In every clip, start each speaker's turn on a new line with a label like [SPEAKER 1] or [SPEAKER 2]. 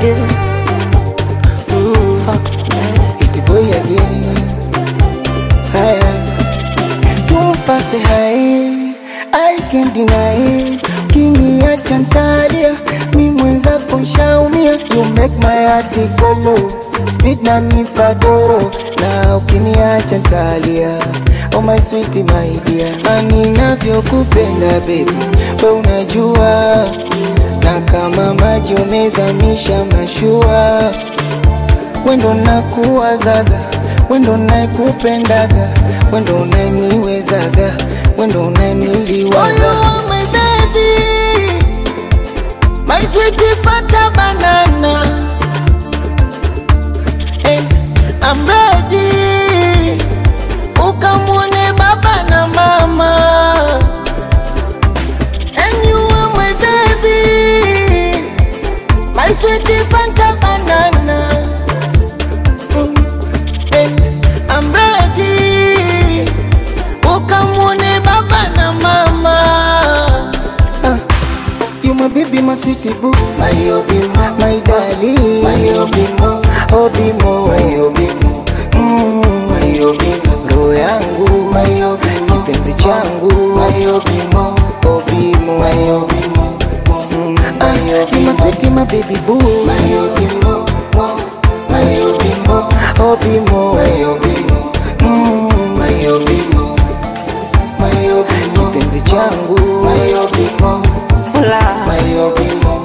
[SPEAKER 1] again. Mm.
[SPEAKER 2] Iti boy again. Haya, tumpase hai, I can't deny it. Ukiniacha ntalia, mi mwenzako nshaumia. You make my heart go low, speed na nipa doro, na ukiniacha ntalia. Oh my sweet my dear, ani navyokupenda baby, we unajua, na kama maji umezamisha mashua wendo nakuwazaga wendo naikupendaga wendo unaniwezaga wendo unaniliwaza oh, my baby my sweet fata banana eh, I'm ready ukamwone baba na mama and you are my baby my sweet fanta banana Eh, I'm ready. Ukamwone baba na mama. Ah, you my baby, my sweetie boo. My obimo, my darling. My obimo, obimo, my obimo. Mm, my obimo, roho yangu. My obimo, kipenzi changu. My obimo, obimo, my obimo. Mm, ah, you my sweetie, my baby boo. My obimo, my obimo, obimo, my obimo. Mm, my obimo, my obimo, kipenzi changu. My obimo,
[SPEAKER 1] Ula,
[SPEAKER 2] my obimo,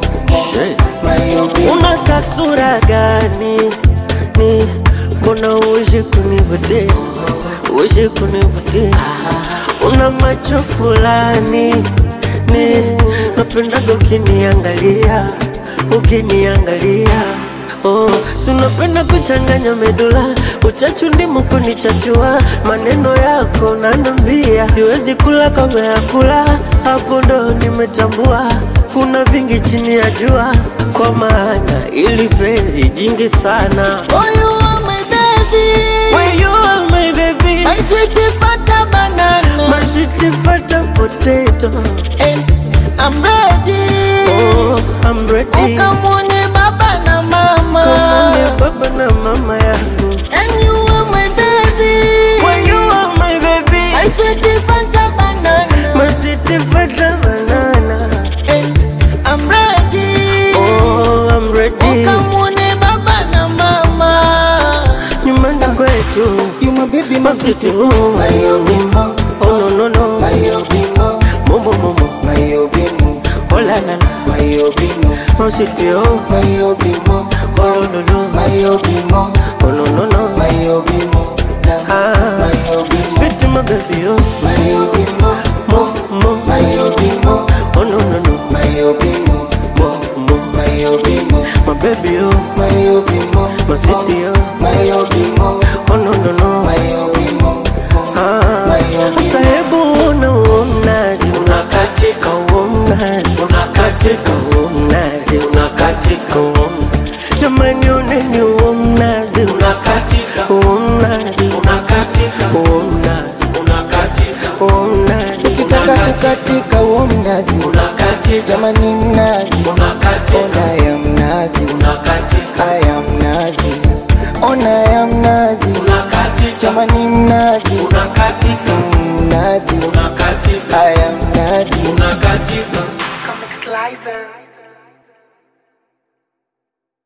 [SPEAKER 2] my obimo.
[SPEAKER 1] una kasura gani? Ni mbona uishi kunivutia, uishi kunivutia? Una macho fulani ni napendaga ukiniangalia, ukiniangalia Oh, si unapenda kuchanganya medula, uchachu ndimo kunichachua, maneno yako nanambia, siwezi kula kama ya kula, hapo ndo nimetambua kuna vingi chini ya jua, kwa maana ili penzi jingi sana.
[SPEAKER 2] Oh, you are my baby.
[SPEAKER 1] When you are my baby,
[SPEAKER 2] My sweet fata banana.
[SPEAKER 1] my sweet fata potato,
[SPEAKER 2] And I'm ready.
[SPEAKER 1] oh, I'm ready.
[SPEAKER 2] Ukamwone baba na mama.
[SPEAKER 1] Kamone baba na mama yangu.
[SPEAKER 2] And you are my baby.
[SPEAKER 1] When you are my baby,
[SPEAKER 2] My sweet fanta banana.
[SPEAKER 1] my sweet fata banana,
[SPEAKER 2] And I'm ready.
[SPEAKER 1] oh, I'm ready.
[SPEAKER 2] Ukamwone baba na mama.
[SPEAKER 1] Nyumbani kwetu,
[SPEAKER 2] You my baby, my
[SPEAKER 1] my
[SPEAKER 2] sweet
[SPEAKER 1] sweet
[SPEAKER 2] boo.
[SPEAKER 1] oh,
[SPEAKER 2] My obimo,
[SPEAKER 1] oh no no no,
[SPEAKER 2] my obimo,
[SPEAKER 1] momo momo,
[SPEAKER 2] my obimo,
[SPEAKER 1] oh la la la,
[SPEAKER 2] my obimo,
[SPEAKER 1] my sweet oh,
[SPEAKER 2] my obimo,
[SPEAKER 1] oh no no no,
[SPEAKER 2] my obimo,
[SPEAKER 1] oh no no no,
[SPEAKER 2] my obimo,
[SPEAKER 1] ah,
[SPEAKER 2] my obimo,
[SPEAKER 1] sweet my baby oh,
[SPEAKER 2] my obimo,
[SPEAKER 1] mo mo,
[SPEAKER 2] my obimo,
[SPEAKER 1] oh no no no,
[SPEAKER 2] my obimo,
[SPEAKER 1] mo mo,
[SPEAKER 2] my obimo,
[SPEAKER 1] my baby oh,
[SPEAKER 2] my obimo,
[SPEAKER 1] my sweet oh,
[SPEAKER 2] my obimo,
[SPEAKER 1] oh no no no.
[SPEAKER 2] my obimo,
[SPEAKER 1] Ah, Sasa hebu una huo mnazi unakatika huo mnazi unakatika huo mnazi unakatika huo mnazi. jamani oneni huo mnazi unakatika huo mnazi unakatika huo mnazi unakatika huo mnazi
[SPEAKER 2] Ukitaka kukatika huo mnazi,
[SPEAKER 1] unakatika
[SPEAKER 2] jamani mnazi,
[SPEAKER 1] unakatika
[SPEAKER 2] ona ya mnazi,
[SPEAKER 1] unakatika
[SPEAKER 2] haya mnazi, ona ya mnazi,
[SPEAKER 1] unakatika
[SPEAKER 2] jamani mnazi,
[SPEAKER 1] unakatika
[SPEAKER 2] mnazi,
[SPEAKER 1] unakatika
[SPEAKER 2] haya mnazi.
[SPEAKER 1] unakatika
[SPEAKER 3] Comic Slicer.